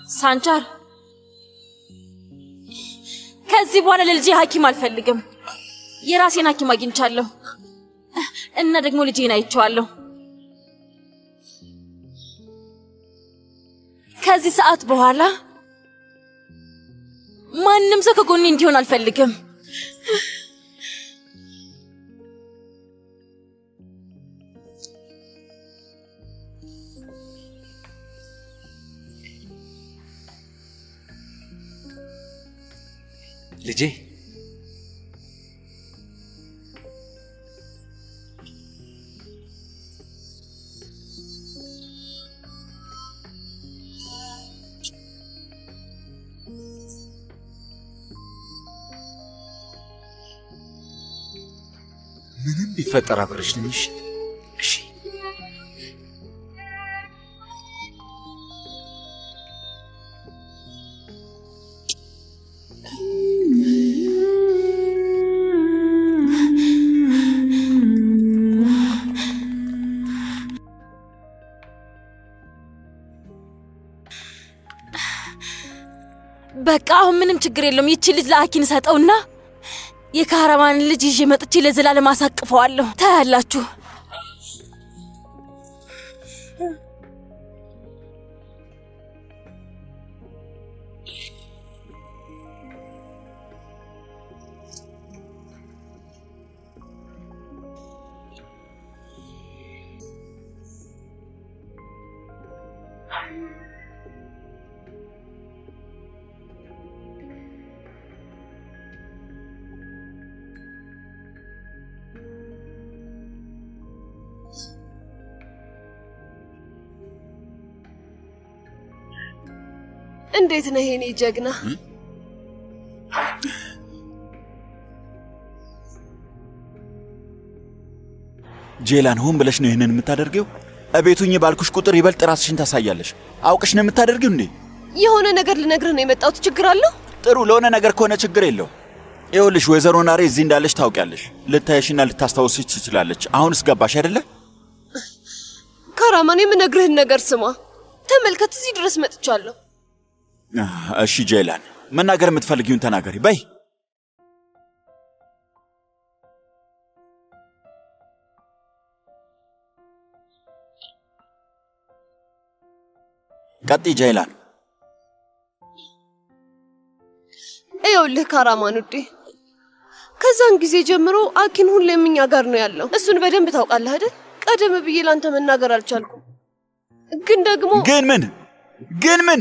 ሳንቻር ከዚህ በኋላ ለልጄ ሐኪም አልፈልግም። የራሴን ሐኪም አግኝቻለሁ እና ደግሞ ልጄን አይቼዋለሁ። ከዚህ ሰዓት በኋላ ማንም ሰው ከጎኔ እንዲሆን አልፈልግም። ልጄ ምንም ቢፈጠር አብረሽ ነኝ። እሺ እሺ። በቃ አሁን ምንም ችግር የለውም። ይቺ ልጅ ለአኪን ሰጠውና የካራማን ልጅ ይዤ መጥቼ ለዘላለም አሳቅፈዋለሁ። ታያላችሁ። እንዴት ነህ የኔ ጀግና? ጄላን ሆን ብለሽ ነው ይህንን የምታደርገው? እቤቱኝ ባልኩሽ ቁጥር ይበልጥ ራስሽን ታሳያለሽ። አውቅሽ ነው የምታደርጊው እንዴ? የሆነ ነገር ልነግርህ ነው የመጣሁት። ችግር አለው? ጥሩ ለሆነ ነገር ከሆነ ችግር የለው። ይኸውልሽ ወይዘሮ ናሬ እዚህ እንዳለች ታውቂያለሽ። ልታየሽና ልታስታውስሽ ትችላለች። አሁንስ ገባሽ አይደለ? ካራማን፣ የምነግርህን ነገር ስማ። ተመልከት፣ እዚህ ድረስ መጥቻለሁ። እሺ ጄላን፣ መናገር የምትፈልጊውን ተናገሪ በይ። ቀጥይ ጄላን። ይኸውልህ ካራማን ውዴ፣ ከዛን ጊዜ ጀምሮ አኪን ሁሌም እኛ ጋር ነው ያለው። እሱን በደንብ ታውቃለህ አይደል? ቀደም ብዬ ላንተ መናገር አልቻልኩም፣ ግን ደግሞ ግን ምን ግን ምን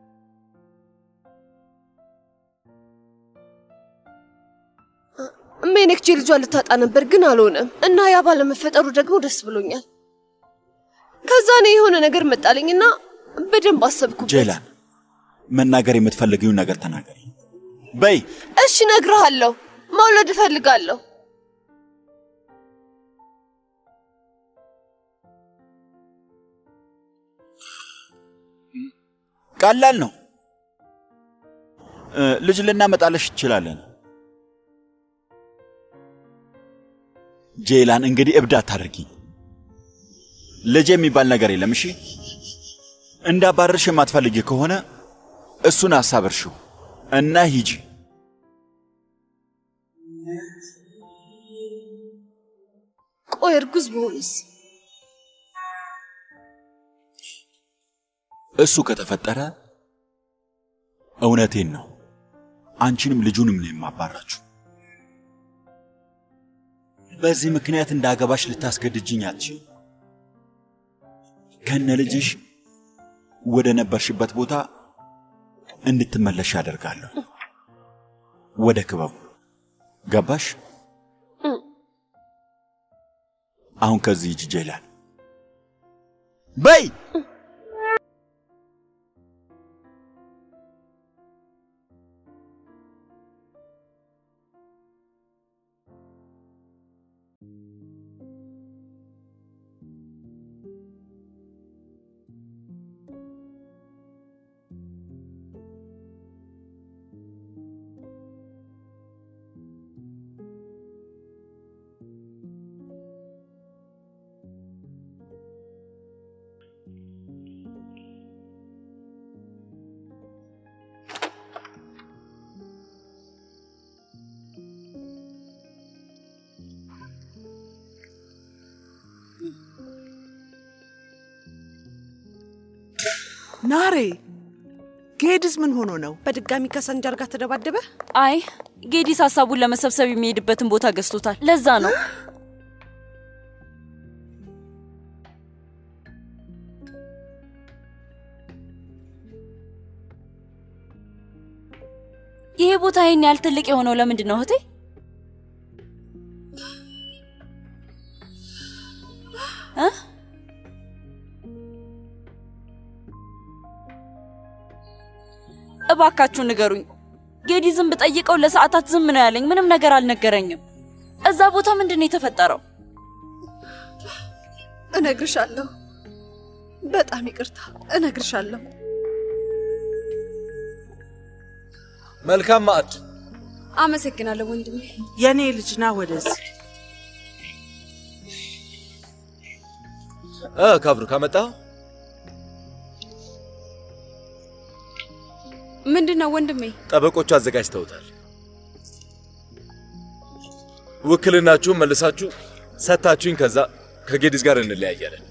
ሜኔክቼ ልጇን ልታጣ ነበር፣ ግን አልሆነም እና ያ ባለመፈጠሩ ደግሞ ደስ ብሎኛል። ከዛ እኔ የሆነ ነገር መጣልኝና በደንብ አሰብኩበት። ጄላን፣ መናገር የምትፈልጊውን ነገር ተናገሪ በይ። እሺ እነግርሃለሁ። መውለድ እፈልጋለሁ። ቀላል ነው። እ፣ ልጅ ልናመጣለሽ እንችላለን። ጄላን፣ እንግዲህ እብድ አታደርጊኝ። ልጅ የሚባል ነገር የለም። እሺ፣ እንዳባረርሽ የማትፈልጊ ከሆነ እሱን ሐሳብ እርሺው እና ሂጂ። ቆይ እርጉዝ በሆንስ? እሱ ከተፈጠረ እውነቴን ነው፣ አንቺንም ልጁንም ነው የማባራችሁ። በዚህ ምክንያት እንዳገባሽ ልታስገድጅኝ አትችይም። ከነ ልጅሽ ወደ ነበርሽበት ቦታ እንድትመለሽ ያደርጋለሁ። ወደ ክበቡ ገባሽ? አሁን ከዚህ ሂጂ ጄላን በይ። ናሬ ጌድዝ ምን ሆኖ ነው? በድጋሚ ከሰንጀር ጋር ተደባደበ። አይ ጌዲስ ሀሳቡን ለመሰብሰብ የሚሄድበትን ቦታ ገዝቶታል። ለዛ ነው ይሄ ቦታ ይህን ያህል ትልቅ የሆነው ለምንድን ነው እህቴ? እ? እባካችሁ ንገሩኝ። ጌዲ ዝም ብጠይቀው ለሰዓታት ዝም ነው ያለኝ። ምንም ነገር አልነገረኝም። እዛ ቦታ ምንድን ነው የተፈጠረው? እነግርሻለሁ። በጣም ይቅርታ፣ እነግርሻለሁ። መልካም ማዕድ። አመሰግናለሁ ወንድሜ። የኔ ልጅ ና ወደዚህ። እ ካብሩ ካመጣው ምንድን ነው ወንድሜ? ጠበቆቹ አዘጋጅተውታል። ውክልናችሁን መልሳችሁ ሰጥታችሁኝ ከዛ ከጌዲዝ ጋር እንለያያለን፣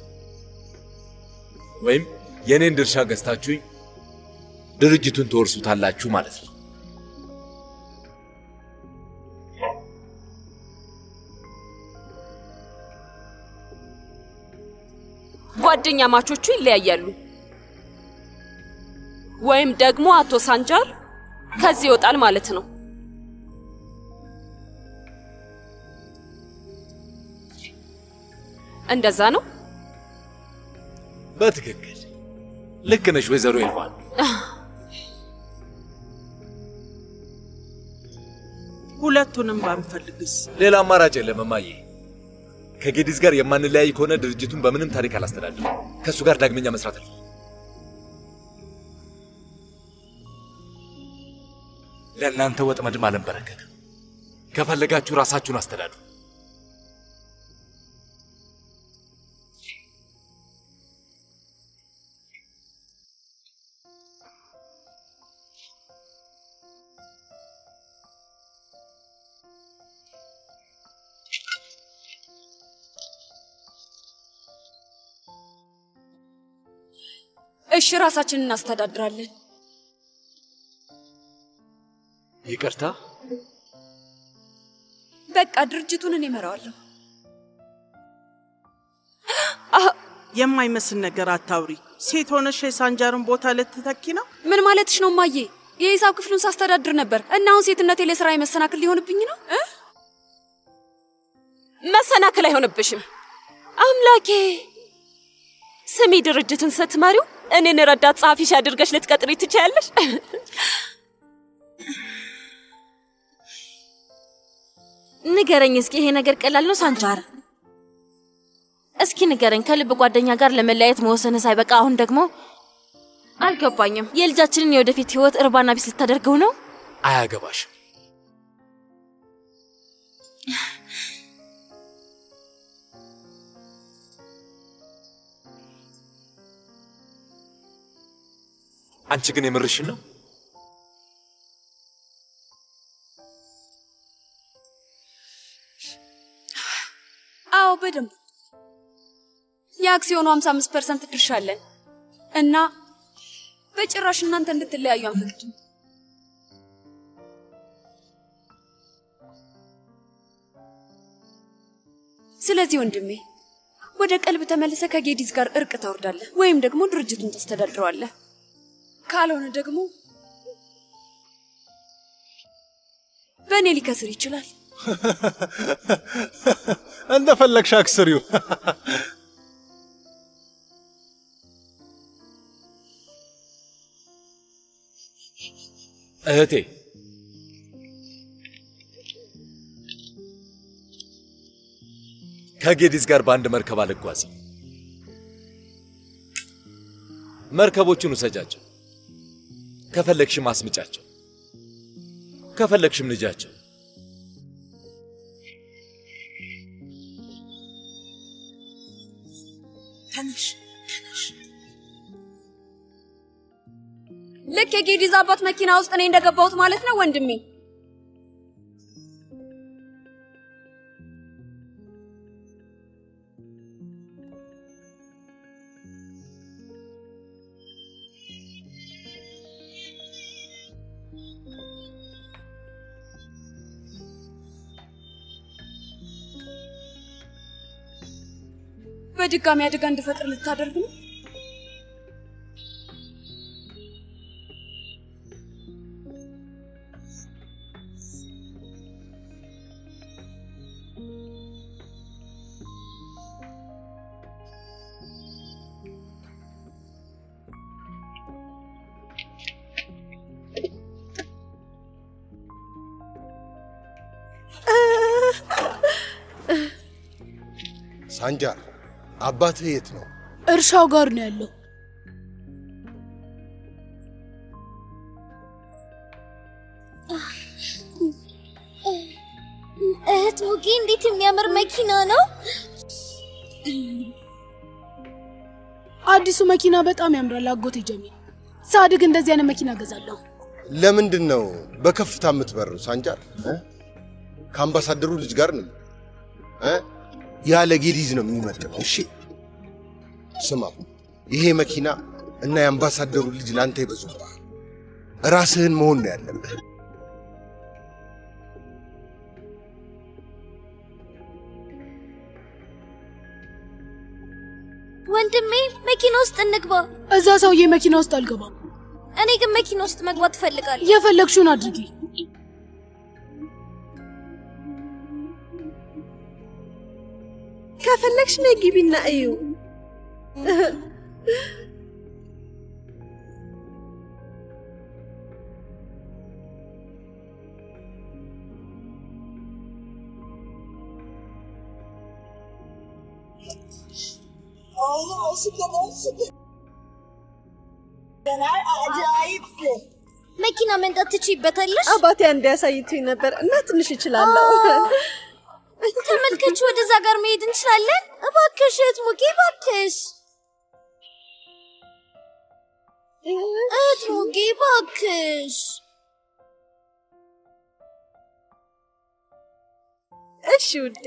ወይም የእኔን ድርሻ ገዝታችሁኝ ድርጅቱን ትወርሱታላችሁ ማለት ነው። ጓደኛ ማቾቹ ይለያያሉ፣ ወይም ደግሞ አቶ ሳንጃር ከዚህ ይወጣል ማለት ነው። እንደዛ ነው። በትክክል ልክ ነሽ ወይዘሮ ኤልቫን። ሁለቱንም ባንፈልግስ? ሌላ አማራጭ የለም እማዬ። ከጌዲዝ ጋር የማንለያይ ከሆነ ድርጅቱን በምንም ታሪክ አላስተዳድርም። ከእሱ ጋር ዳግመኛ መስራት አልፈልግም። ለእናንተ ወጥመድም አልንበረከክም። ከፈለጋችሁ ራሳችሁን አስተዳድሩ። እሺ ራሳችንን እናስተዳድራለን። ይቅርታ በቃ ድርጅቱን እኔ እመራዋለሁ። የማይመስል ነገር አታውሪ። ሴት ሆነሽ የሳንጃርን ቦታ ልትተኪ ነው? ምን ማለትሽ ነው ማዬ? የሂሳብ ክፍሉን ሳስተዳድር ነበር እና አሁን ሴትነቴ ለስራ የመሰናክል ሊሆንብኝ ነው እ? መሰናክል አይሆንብሽም። አምላኬ ስሚ፣ ድርጅትን ስትመሪው እኔን ረዳት ጸሐፊሽ አድርገሽ ልትቀጥሪ ትችያለሽ። ንገረኝ እስኪ ይሄ ነገር ቀላል ነው ሳንጃር? እስኪ ንገረኝ፣ ከልብ ጓደኛ ጋር ለመለያየት መወሰንህ ሳይበቃ አሁን ደግሞ አልገባኝም። የልጃችንን የወደፊት ህይወት እርባና ቢስ ልታደርገው ነው? አያገባሽም። አንቺ ግን የምርሽን ነው? አዎ በደንብ የአክሲዮኑ 55 ፐርሰንት ድርሻ አለን እና በጭራሽ እናንተ እንድትለያዩ አንፈቅድም። ስለዚህ ወንድሜ ወደ ቀልብ ተመልሰ ከጌዲዝ ጋር እርቅ ታወርዳለህ ወይም ደግሞ ድርጅቱን ታስተዳድረዋለህ። ካልሆነ ደግሞ በእኔ ሊከስር ይችላል። እንደፈለግሽ አክስሪው። እህቴ ከጌዲዝ ጋር በአንድ መርከብ አልጓዝም። መርከቦቹን ውሰጃቸው፣ ከፈለግሽም አስምጫቸው፣ ከፈለግሽም ልጃቸው። ተነሽ ተነሽ። ልክ የጌዲዝ አባት መኪና ውስጥ እኔ እንደገባሁት ማለት ነው ወንድሜ። በድጋሚ አደጋ እንድፈጥር ልታደርግ ነው? ሳንጃር አባትህ የት ነው? እርሻው ጋር ነው ያለው። እህት ሙጌ እንዴት የሚያምር መኪና ነው! አዲሱ መኪና በጣም ያምራል አጎቴ ጀሚል። ሳድግ እንደዚህ አይነት መኪና ገዛለሁ። ለምንድን ነው በከፍታ የምትበረው ሳንጃር? እ? ከአምባሳደሩ ልጅ ጋር ነው እ? ያለ ጌዲዝ ነው የሚመጥነው። እሺ ስማ፣ ይሄ መኪና እና የአምባሳደሩ ልጅ ለአንተ ይበዙብሃል። ራስህን መሆን ነው ያለብህ። ወንድሜ መኪና ውስጥ እንግባ። እዛ ሰውዬ መኪና ውስጥ አልገባም። እኔ ግን መኪና ውስጥ መግባት እፈልጋለሁ። የፈለግሽውን አድርጊ። ከፈለግሽ ነይ ግቢና እዩ። መኪና መንዳት ትችይበታለሽ? አባቴ አንድ ያሳይቶኝ ነበር እና ትንሽ እችላለሁ። ተመልከች፣ ወደዛ ጋር መሄድ እንችላለን። እባክሽ እህት ሙጌ፣ እባክሽ እህት ሙጌ፣ እባክሽ እሺ ውዴ።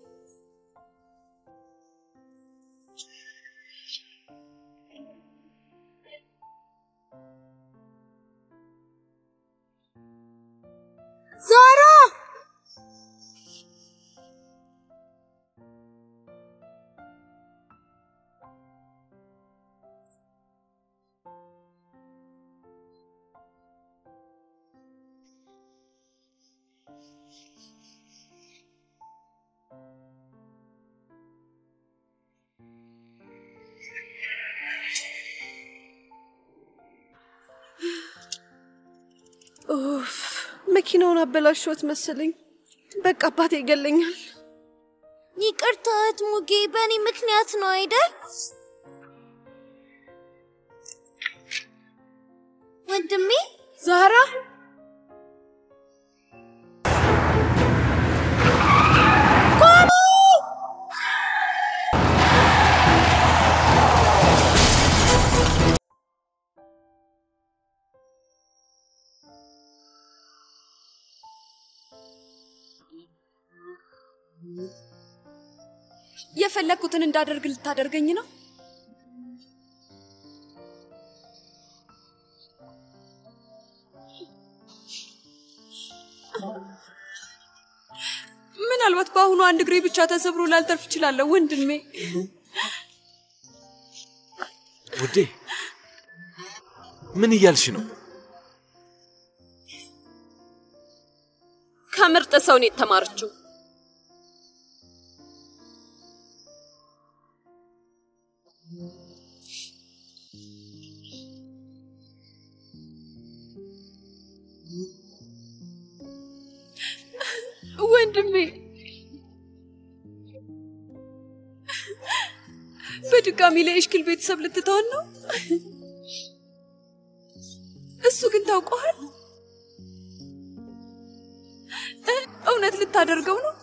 ዛራ ኡፍ መኪናውን አበላሽዎት መሰለኝ። በቃ አባቴ ይገለኛል። ይቅርታ እህት ሙጌ፣ በእኔ ምክንያት ነው አይደል? ወንድሜ ዛራ የፈለግኩትን እንዳደርግ ልታደርገኝ ነው? ምናልባት በአሁኑ አንድ እግሬ ብቻ ተሰብሮ ላልተርፍ እችላለሁ ወንድሜ። ውዴ ምን እያልሽ ነው? ከምርጥ ሰው ነው የተማረችው። ወንድሜ በድጋሚ ለእሽክል ቤተሰብ ልትተውን ነው? እሱ ግን ታውቀዋል። እ፣ እውነት ልታደርገው ነው?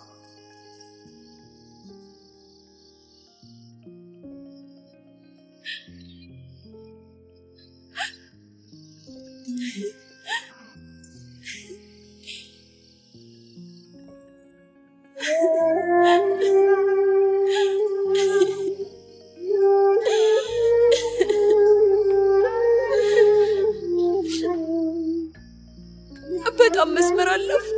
በጣም መስመር አለፍኩ።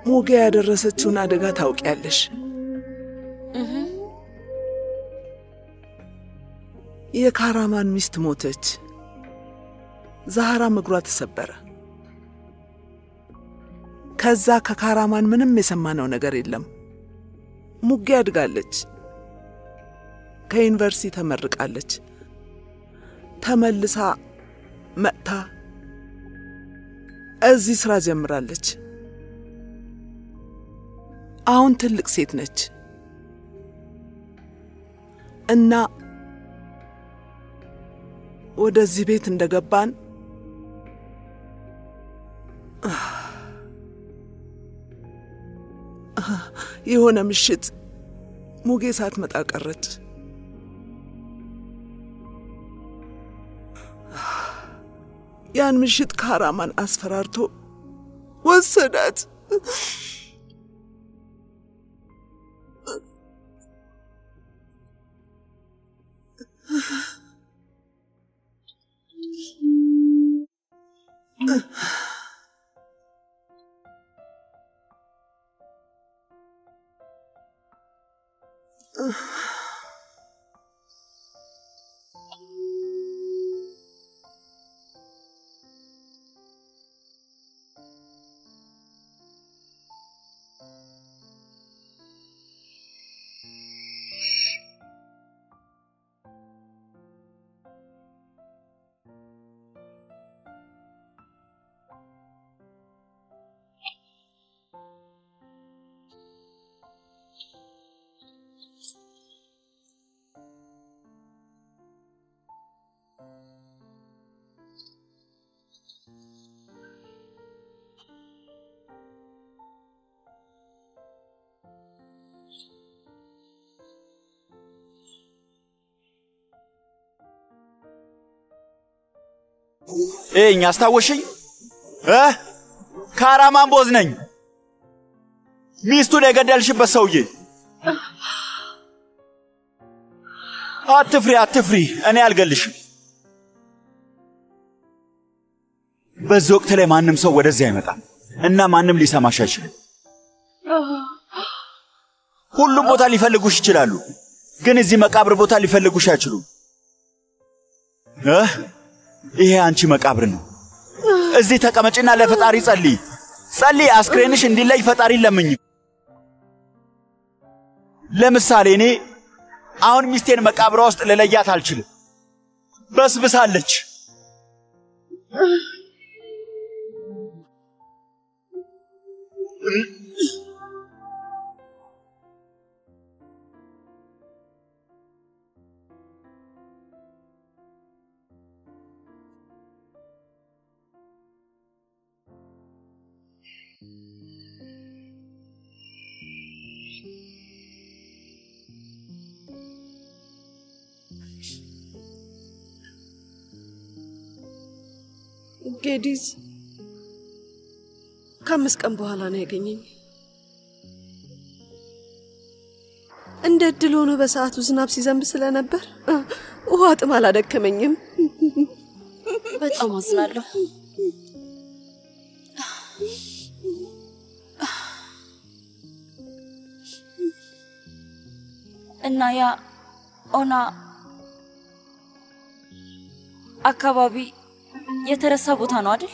ሞጌ ያደረሰችውን አደጋ ታውቂያለሽ። የካራማን ሚስት ሞተች። ዛህራም እግሯ ተሰበረ። ከዛ ከካራማን ምንም የሰማነው ነገር የለም። ሙጌ አድጋለች፣ ከዩኒቨርሲቲ ተመርቃለች። ተመልሳ መጥታ እዚህ ስራ ጀምራለች። አሁን ትልቅ ሴት ነች እና ወደዚህ ቤት እንደገባን የሆነ ምሽት ሙጌ ሳትመጣ ቀረች። ያን ምሽት ካራማን አስፈራርቶ ወሰዳት። እኝ አስታወሽኝ እ ካራማን ቦዝ ነኝ ሚስቱን የገደልሽበት ሰውዬ። አትፍሪ አትፍሪ፣ እኔ አልገልሽም። በዚህ ወቅት ላይ ማንም ሰው ወደዚህ አይመጣም እና ማንም ሊሰማሽ አይችልም። ሁሉም ቦታ ሊፈልጉሽ ይችላሉ፣ ግን እዚህ መቃብር ቦታ ሊፈልጉሽ አይችሉም። እ ይሄ አንቺ መቃብር ነው። እዚህ ተቀመጭና ለፈጣሪ ጸልይ። ጸልይ፣ አስክሬንሽ እንዲለይ ፈጣሪን ለምኝ። ለምሳሌ እኔ አሁን ሚስቴን መቃብሯ ውስጥ ልለያት አልችልም፣ በስብሳለች። ጌዲዝ ከአምስት ቀን በኋላ ነው ያገኘኝ። እንደ እድል ሆኖ በሰዓቱ ዝናብ ሲዘንብ ስለነበር እ፣ ውሃ ጥም አላደከመኝም። በጣም አዝናለሁ። እና ያ ኦና አካባቢ የተረሳ ቦታ ነው አይደል?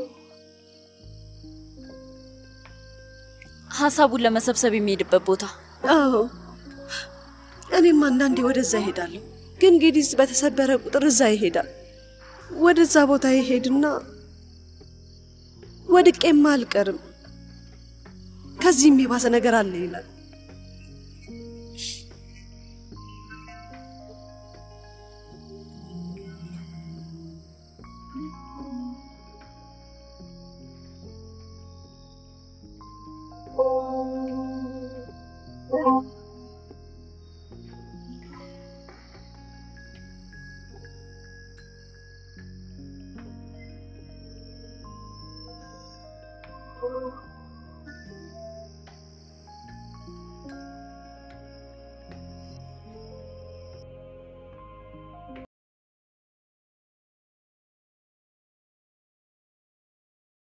ሀሳቡን ለመሰብሰብ የሚሄድበት ቦታ። አዎ እኔም አንዳንዴ ወደዛ ይሄዳለሁ፣ ግን ጌዲዝ በተሰበረ ቁጥር እዛ ይሄዳል። ወደዛ ቦታ ይሄድና ወድቄማ አልቀርም ከዚህም የባሰ ነገር አለ ይላል።